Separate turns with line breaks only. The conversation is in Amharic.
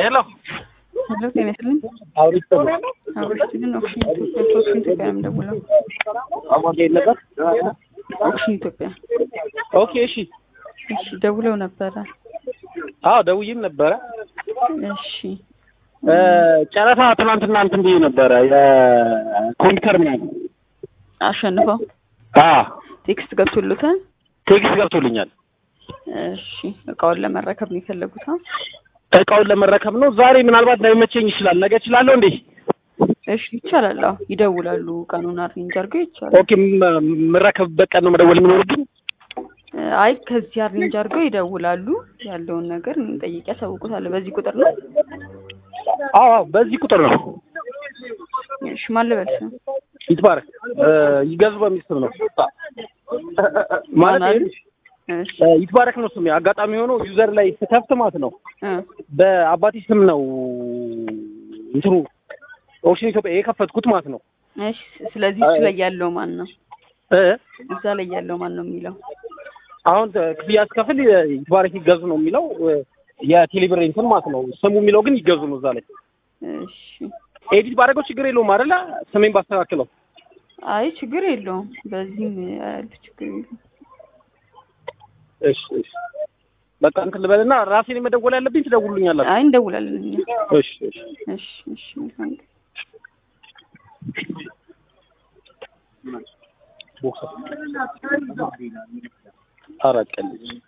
ሄሎ
ሄሎ ጤና ይስጥልኝ።
አውሪቶ
ኦክሲጅን ኦክሲጅን ኢትዮጵያ ኦክሲጅን ኢትዮጵያ ነው የምደውለው።
አሞጌ ነገር
ኦክሲጅን ኢትዮጵያ።
ኦኬ እሺ
እሺ ደውለው ነበረ።
አዎ ደውዬም ነበረ
እሺ
እ ጨረታ ትናንትና እንትን ብዬ ነበረ የኮምፒውተር ምናምን
አሸንፈው
አ
ቴክስት ገብቶልታል።
ቴክስት ገብቶልኛል
እሺ እቃውን ለመረከብ ነው የፈለጉት? አ?
እቃውን ለመረከብ ነው ዛሬ ምናልባት ላይመቸኝ ይችላል ነገ እችላለሁ እንዴ
እሺ ይቻላል። አዎ ይደውላሉ። ቀኑን አሬንጅ አድርገው ይቻላል።
ኦኬ ም- የምረከብበት ቀን ነው መደወል የሚኖርብኝ
አይ ከዚህ አሬንጅ አድርገው ይደውላሉ። ያለውን ነገር ጠይቄ ያሳውቁታል። በዚህ ቁጥር ነው።
አዎ አዎ በዚህ ቁጥር ነው
እሺ ማን ልበል ስም?
ይትባረክ እ ይገዙ በሚል ስም ነው ማለት
ማን አሉ?
ይኸውልሽ፣
እሺ
እ ይትባረክ ነው ስሜ አጋጣሚ ሆኖ ዩዘር ላይ ስከፍት ማለት ነው
እ
በአባቴ ስም ነው እንትኑ ኦክሽን ኢትዮጵያ የከፈትኩት ማለት ነው
እሺ ስለዚህ እሱ ላይ ያለው ማን ነው?
እ
እዛ ላይ ያለው ማን ነው የሚለው?
አሁን ተ- ክፍያ ስከፍል የ- ይትባረክ ይገዙ ነው የሚለው እ የቴሌብር እንትን ማለት ነው ስሙ የሚለው ግን ይገዙ ነው እዛ ላይ
እሺ
ኤዲት ባደረገው ችግር የለውም አይደለ ስሜን ባስተካክለው
አይ ችግር የለውም። በዚህም ያለ ችግር የለውም።
እሺ እሺ በቃ እንትን ልበልና ራሴን መደወል ያለብኝ ትደውሉኛላችሁ
አይ እንደውላለን እኛ።
እሺ እሺ
እሺ እሺ መልካም ቀን።
ቦክስ አራት ቀን ልጅ